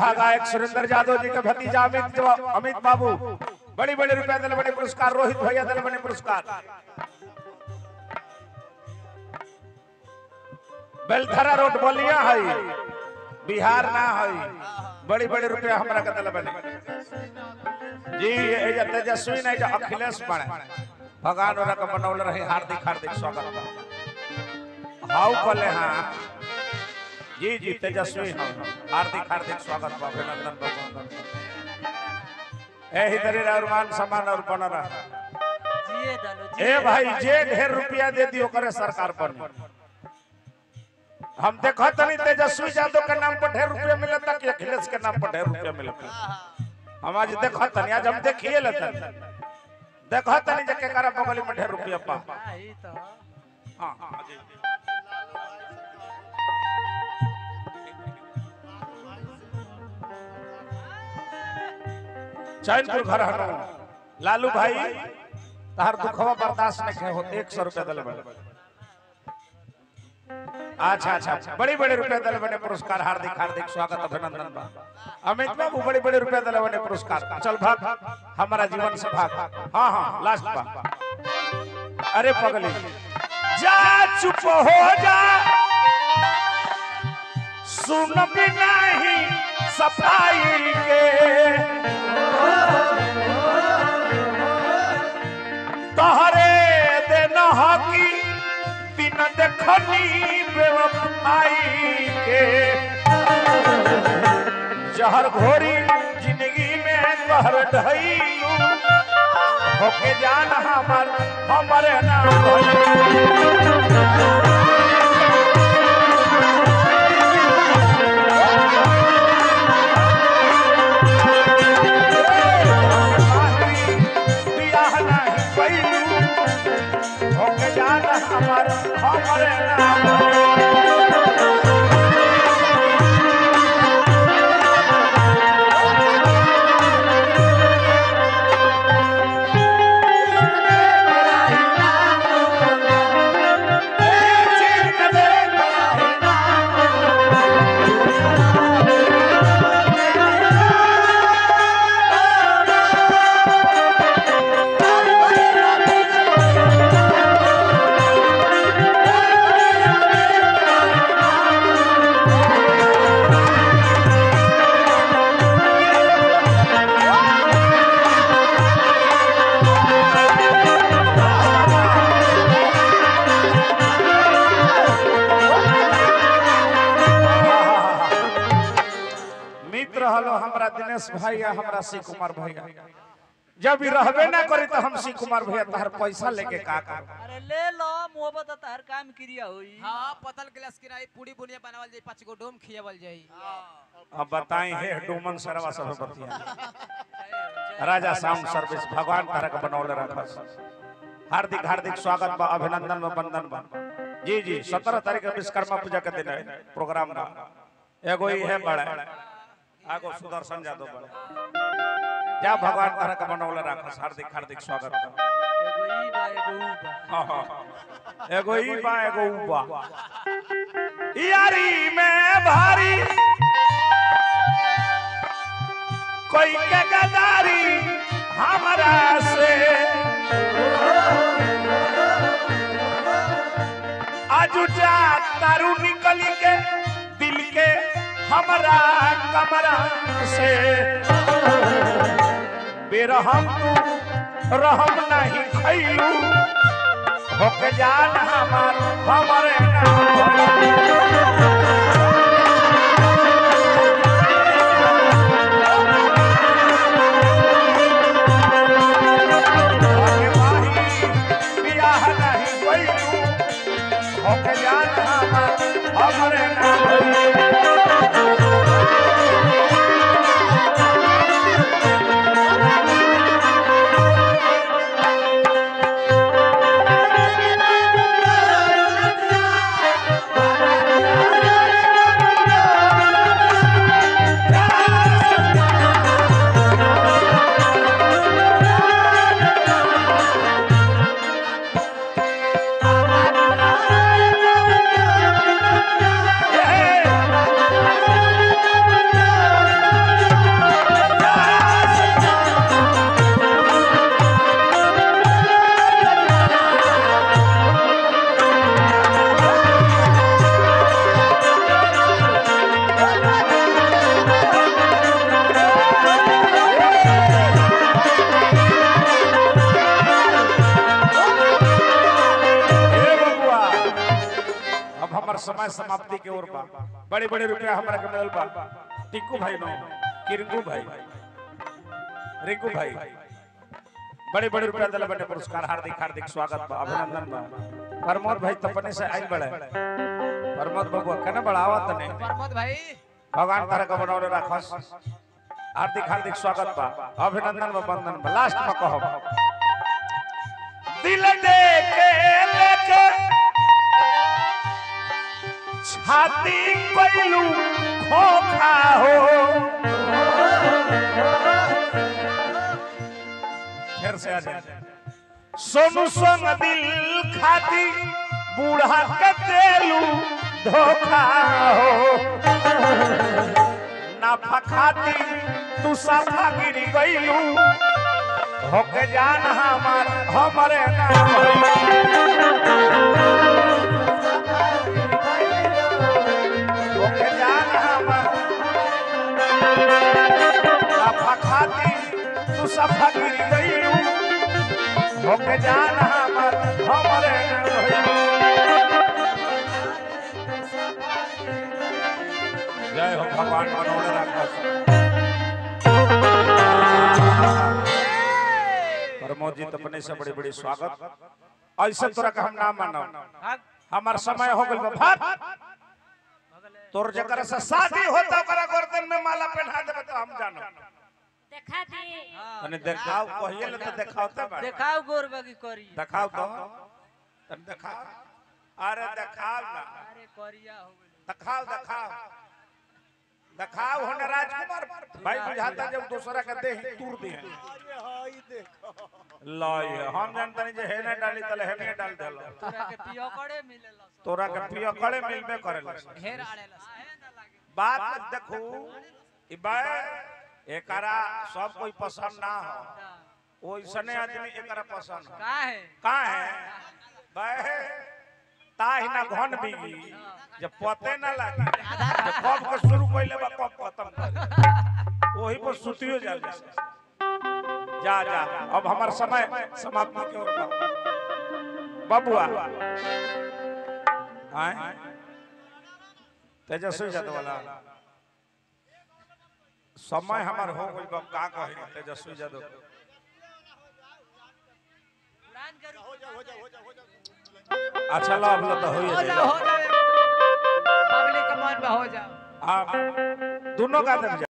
गायक सुरेंद्र यादव जी के भतीजा अमित जो- अमित बाबू बड़ी बड़ी रुपया दिल बड़े पुरस्कार रोहित भैया दिल बड़े पुरस्कार बेलथरा रोड बलिया है बिहार ना है बड़ी बड़ी रुपया हमरा के दिल बने जी ये जो तेजस्वी नहीं जो अखिलेश बने भगवान ओरा के बनौले रहे हार्दिक हार्दिक स्वागत बा हाउ कले हाँ जी जी तेजस्वी हाँ हार्दिक हार्दिक स्वागत बा अभिनंदन बा अभिनंदन बा। एही तरी और मान सम्मान और बन रहा जिए डालो ए भाई जे ढेर रुपया दे दियो करे सरकार पर हम देखो तनी तेजस्वी यादव के नाम पर ढेर रुपया मिलता कि अखिलेश के नाम पर ढेर रुपया मिलता हम आज देखो तनी आज हम देखिए लेते देखो तनी जे के करा बगली में ढेर रुपया पा आई तो हाँ हाँ जी चैनपुर घर हनो लालू भाई तार दुखवा बर्दाश्त नहीं हो एक सौ रुपया दल बने अच्छा अच्छा बड़ी बड़ी रुपया दल बने पुरस्कार हार्दिक हार्दिक स्वागत अभिनंदन बा अमित बाबू बड़ी बड़ी रुपया दल बने पुरस्कार चल भाग हमारा जीवन से भाग हाँ हाँ लास्ट बा अरे पगली जा चुप हो जा सुन भी नहीं सफाई के तहरे दिन हकी दिन देखनी बेवफाई के जहर घोरी जिंदगी में कहर ढईलू होके जान हमर हमरे नाम भइल। बियाह नाही कइलू, होके जान हमर हमरे नाम भइल। मित्र हलो हमरा दिनेश भैया हमरा शिव कुमार भैया जब भी रहबे ना करी तो हम शिव कुमार भैया तहर पैसा लेके का कर अरे ले लो मोहब्बत तार काम क्रिया होई हाँ पतल गिलास किनाई पूरी बुनिया बनावल जाई पाँच गो डोम खियावल जाई अब बताई हे डोमन सरवा सब बतिया राजा साउंड सर्विस भगवान तरह के बनौले रखस हार्दिक हार्दिक स्वागत बा अभिनंदन बा वंदन बा जी जी सत्रह तारीख के विश्वकर्मा पूजा के दिन है प्रोग्राम बा एगो ही है बड़ा आगो सुदर्शन यादव बड़ा जा भगवान तरह के बनौले रखस हार्दिक हार्दिक स्वागत बा एगो ई बा एगो ऊ बा हाँ, हाँ, हाँ। एगो ई बा एगो ऊ बा यारी में भारी कोई के गदारी हमरा से आजू जा तारू निकली के दिल के हमरा कमरा से बेरहम तू रहम नहीं खैलू होके जान हमार हमरे नाम होके माही बियाह नहीं कइलू होके जान हमार हमरे नाम Thank you. समय समाप्ति के ओर बा बड़े बड़े रुपया हमरा के मिलल बा टिक्कू भाई नो किरंगू भाई रिंकू भाई बड़े बड़े रुपया दिला बने पुरस्कार हार्दिक हार्दिक स्वागत बा अभिनंदन बा प्रमोद भाई तपने से आई बड़े प्रमोद बबुआ कने बढ़ावत नहीं प्रमोद भाई भगवान तारा का बनौले राखस हार्दिक हार्दिक स्वागत बा अभिनंदन बा वंदन बा लास्ट में कहब दिल दे के लेके छाती कोइलू खोखा हो फिर से आ जाए सोनू संग दिल खाती बूढ़ा के देलू धोखा हो नाफा खाती तू साफा गिरी गईलू होके जान हमार हमरे नाम होके जान हमार नाफा खाती तू साफा गिरी गईलू होके जान हमार हमरे नाम जय हो भगवान मनोहर राखस प्रमोद जी अपने से बड़ी बड़ी स्वागत ऐसे तोरा का हम नाम मानो भाग हमार समय हो गइल बा भाग भगले तोर जकर से शादी होता ओकरा गर्दन में माला पहना देबे तो हम जानो देखा दी हाँ, तने देखाओ कहिए ले तो देखाओते बा देखाओ गोर बाकी करी देखाओ तो तने देखाओ अरे देखाओ ना अरे करिया हो गइल देखाओ देखाओ देखाओ होने राजकुमार भाई बुझाता जब दूसरा के देह तूर दी है लाई हम जानते नहीं जे हेने डाली तले हेने डाल देलो तोरा के पियो करे मिलेला सब। तोरा के पियो कड़े मिलबे करेला ढेर आड़ेला काहे ना लागे बात देखू ई बा एकरा सब कोई पसंद ना हो ओइसने आदमी एकरा पसंद हो का है का है बा ताही ना घन बिगी जब पते ना लागे जब कब के शुरू कइले बा कब खत्म कर वही पर सुतियो जाल जा जा अब हमार समय समाप्ति की ओर बा बबुआ आए तेजस्वी यादव वाला समय हमार हो गई बा का कहे तेजस्वी यादव उड़ान के रूप अच्छा लो अब लो तो हो हो जाओ हो जाओ पब्लिक के मन में हो जाओ आप दोनों का दे